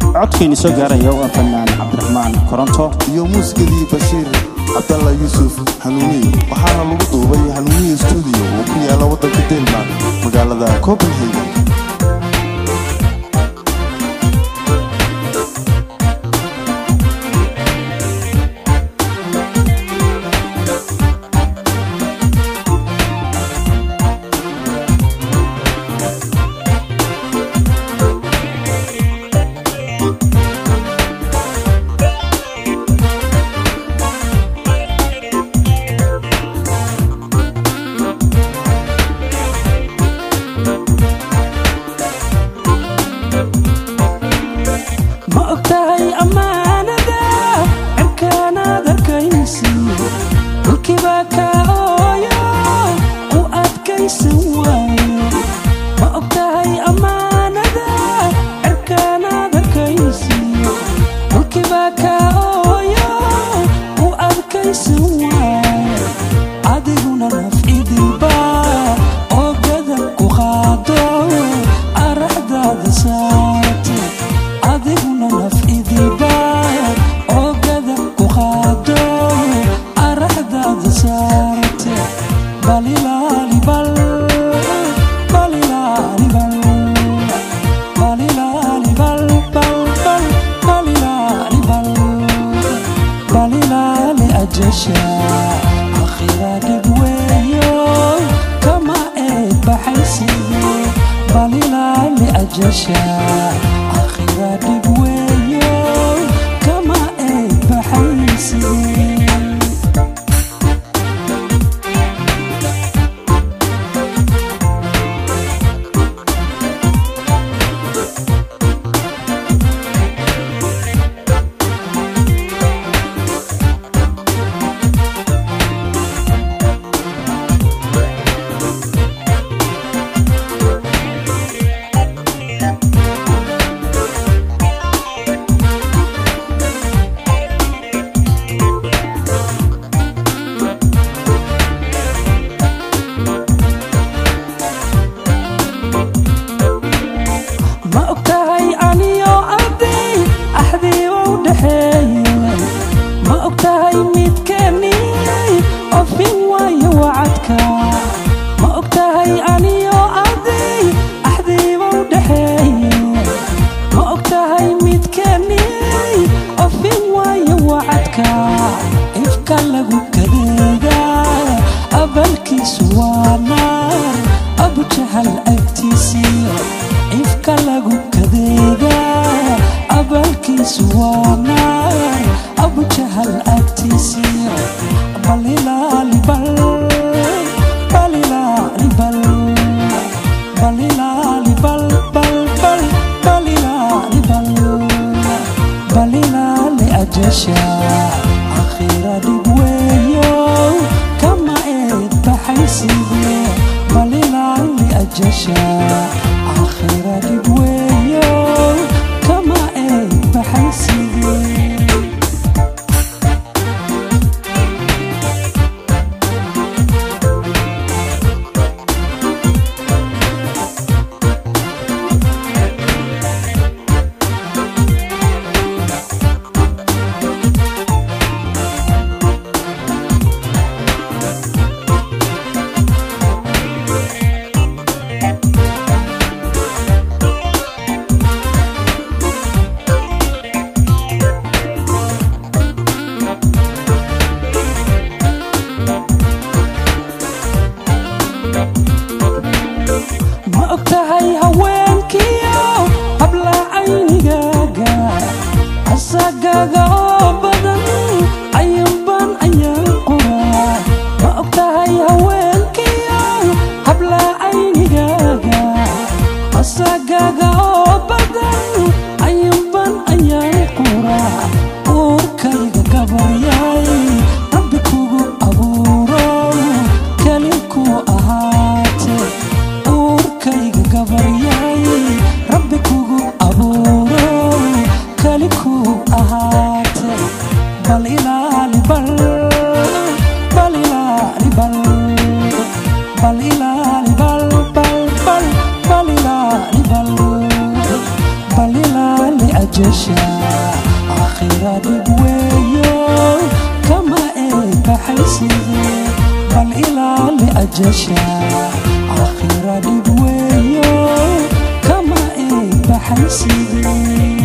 codkayni soo gaaraya waa fanaan cabdiraxmaan koronto iyo muusikadii bashiir cabdalla yuusuf hanuuniye waxaana lagu duubay hanuuniye stuudiyo oo ku yaala waddanka denmark magaalada copenhagen ma ogtahay ammaanada cirkaanaad arkaysi dhulkibaa kaa ooyo u adkaysan waayo ma ogtahay ammaanada cirkaanaad arkaysi dhulkibaa kaa ooyo u adkaysan waayo adiguna nafcidilba oo gadan ku qaado araxdaada saarte adiguna nafcidiba oo gadan ku qaado araxdaada saarte balilaali bal balilaali bal balilaali bal bal bal balilaali bal balilaali ajasha akhira dhib weeyo kama eed baxaysiye balilaali ajasha akhira dhib weeyo kama eed baxaysiye ma ogtahay aniyo arday axdii u dhexeeye ma ogtahay midkeenii ofin waayo wacadka ma ogtahay aniyo arday axdii u dhexeeye ma ogtahay midkeenii ofin waayo wacadka ifka lagu kadeega abalkiisu waa naar abujahal agtiisiyo ifka lagu kadeega abalkiisu waa naar abujahal agtiisiyo balilaali bal balilaali bal balilaali bal bal bal balilaali bal balilaali ajasha akhira dhib weeyo kama eed baxayside balilaali ajasha akhira dhib weeyo kama eed baxayside ma ogtahay haweenkiyo habla caynigaaga asagaaga oo badan ayuunban ayaan qura ma ogtahay haweenkiyo habla caynigaaga asagaaga oo badan ayuunban ayaan qura uurkayga gabaryay rabbi kugu abuuro kelinku ahaate uurkayga gabaryay rabbi kugu abuuro keli ku ahaate bal ilaali bal bal ilaali bal bal ilaali bal bal bal bal ilaali bal bal ilaali ajasha aakhira dhib weeyo kama eebaxayside bal ilaali ajasha aakhira dhib weeyo kama eebaxayside